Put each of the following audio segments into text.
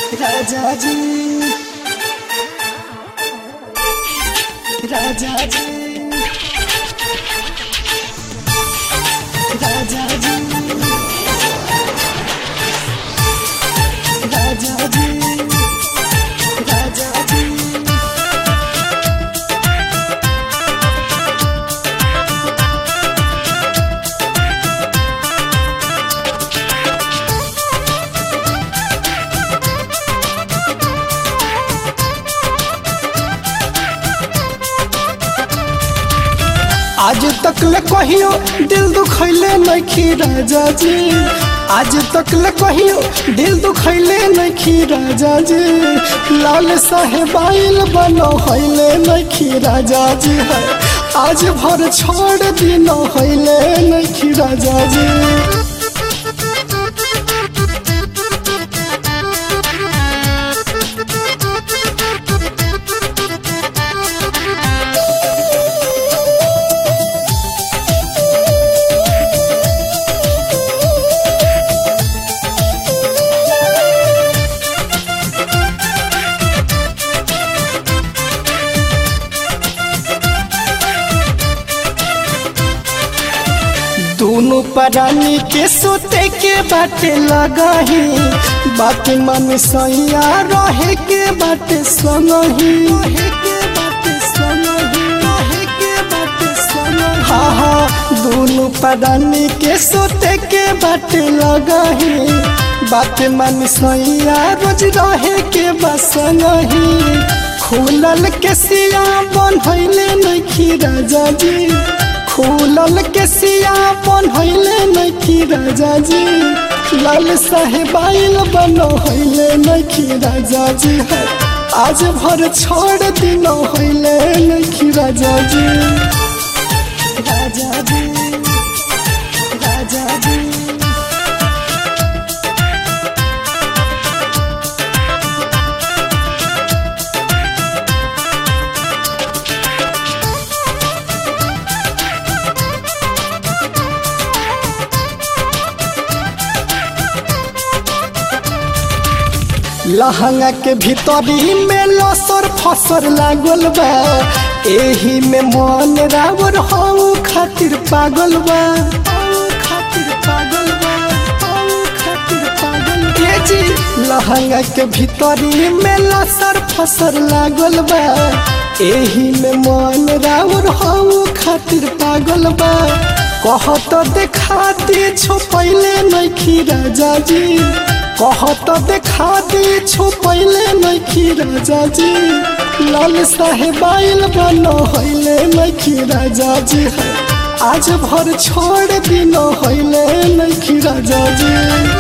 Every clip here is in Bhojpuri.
राजा जी राजा जी राजा जी राजा जी राजा जी आज तक ले कहियो दिल दुखैले नखी राजा जी आज तक ले कहियो दिल दुखैले नखी राजा जी लाल साहेबाइल बनो हैले नखी राजा जी है आज भर छोड़ दिन हैले नखी राजा जी दोनों परानी के सोते के बाटे लगाही बात मन सैया रहे के बाटे संगही रहे के बाटे संगही रहे के बाटे संगही हाँ हाँ दोनों परानी के सोते के बाटे लगाही बात मन सैया रोज रहे के बसंगही खुलल के सिया बनैले नखी राजा जी खुलल के सिया बनैले नखी राजा जी लाल साहेबाइल बनो हैले नखी राजा जी है आज भर छोड़ दिनो हैले नखी राजा जी राजा जी राजा जी लहंगा के भीतरी में लसर फसर लागल बा एही में मन रावर हऊ खातिर पागल बा हऊ खातिर पागल बा हऊ खातिर पागल बा। ए जी लहंगा के भीतरी में लसर फसर लागल बा एही में मन रावर हऊ खातिर पागल बा कहत देखा दे छुपैले नखी राजा जी कहत देखा दे छुपैले नखी राजा जी लाल साहेबाइल बनो हैले नखी राजा जी है आज भर छोड़ दिनो हैले नखी राजा जी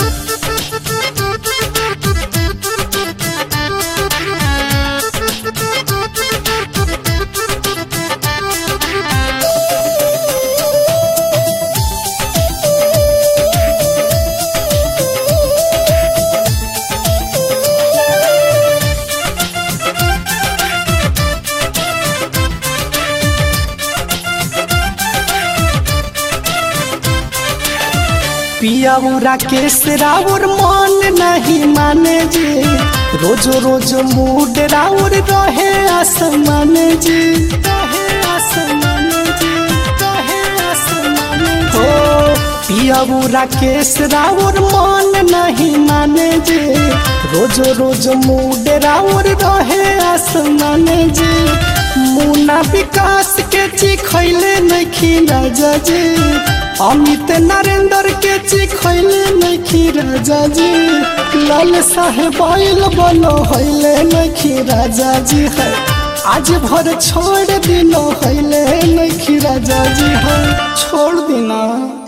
पियाउरा के राउर मन नहीं माने जी रोज रोज मूड राउर रहे आसमान जी रहे आसमान जी रहे आसमान हो पियाउरा के राउर मन नहीं माने जी रोज रोज मूड राउर रहे आसमान जी मुना विकास के चिखैले नखी राजा जी अमित नरेंद्र के चिखैले नखी राजा जी लाल साहेबाइल बनो हैले नखी राजा जी है आज भर छोड़ दिनो हैले नखी राजा जी है छोड़ दिना